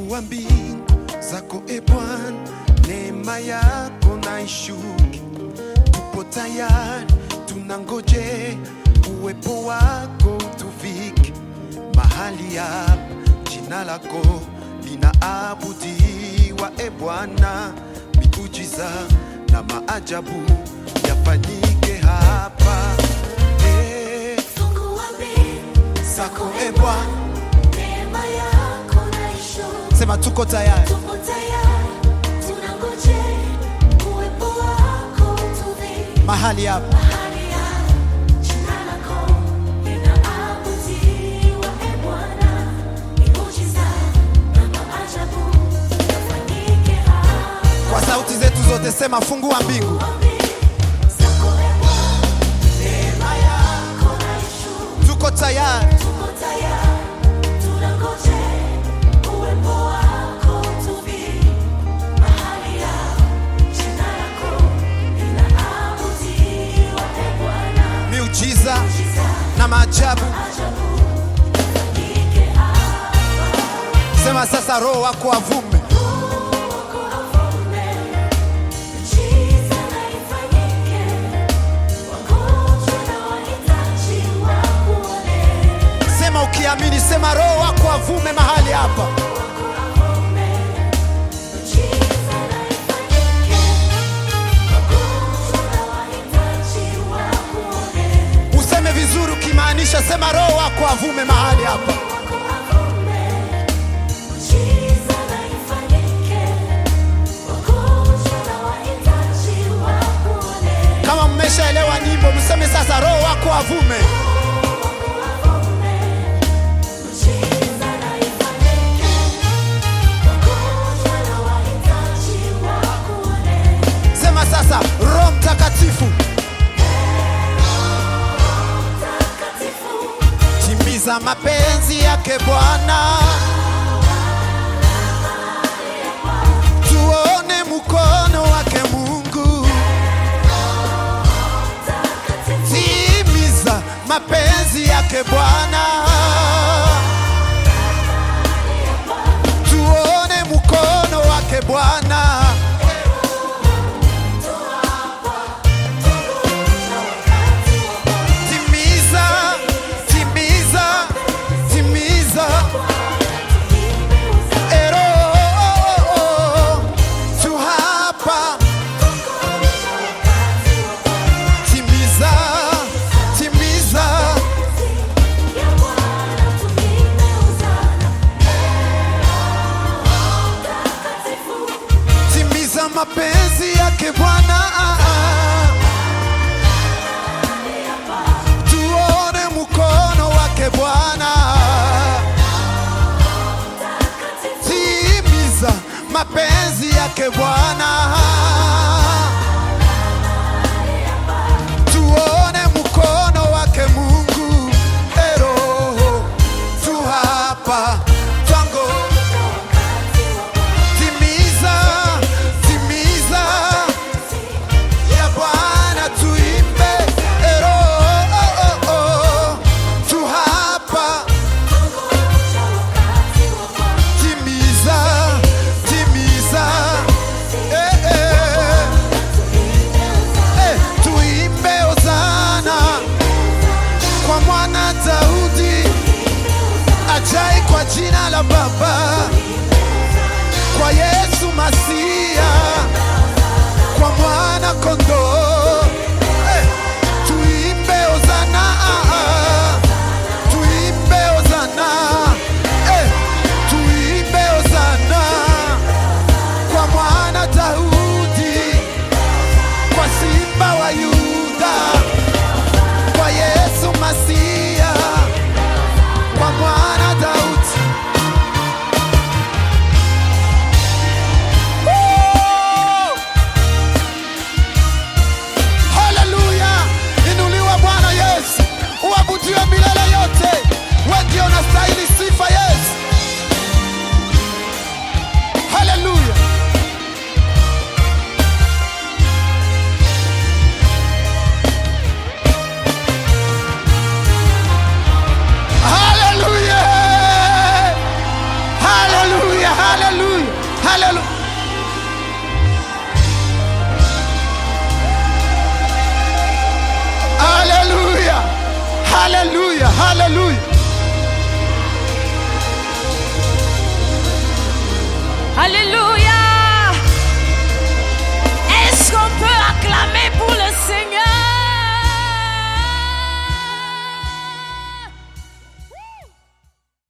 Fungua mbingu zako e Bwana, neema yako na ishuke. Tupo tayari, tunangoje uwepo wako utuvike mahali hapa. Jina lako linaabudiwa e Bwana, miujiza na maajabu yafanyike hapa Eh, Fungua mbingu zako e Bwana, neema yako na ishuke. sema tuko tayari Tupo tayari, tunangojea uwepo wako utuvike mahali hapa mahali hapa. Jina lako linaabudiwa, e Bwana, miujiza na maajabu yafanyike hapa. kwa sauti zetu zote, sema fungua mbingu Zako e Bwana, neema yako na ishuke. tuko tayari Tuko tayari, tunangojea uwepo wako utuvike mahali hapa. Jina lako linaabudiwa, e Bwana, miujiza miujiza na maajabu. ajabu yafanyike hapa. Sema sasa, roho wako avume, Wako avume, miujiza na ifanyike. Wagonjwa na wahitaji wakuone. sema ukiamini, sema roho wako avume mahali hapa. Useme vizuri ukimaanisha, sema roho wako avume mahali hapa. Kama mmeshaelewa nyimbo, mseme sasa, roho wako avume. Sema sasa, Roho Mtakatifu, timiza mapenzi yake Bwana, tuone mkono wake Mungu, timiza mapenzi yake Bwana, tuone mkono wake Bwana. Timiza, timiza, timiza. Ero, tu hapa. Timiza, timiza. Timiza mapenzi yake Bwana. Tuone mkono wake Bwana. Timiza mapenzi yake Bwana. Tuone mkono wake Mungu. Ero, tu hapa. Twango. Timiza, timiza ya Bwana tuimbe. Ero, oh, oh, oh. Tu hapa. Timiza, timiza. Eh, eh. Eh, tuimbe hosana kwa mwana Daudi ajai kwa jina la Baba kwa Yesu Masia, kwa mwana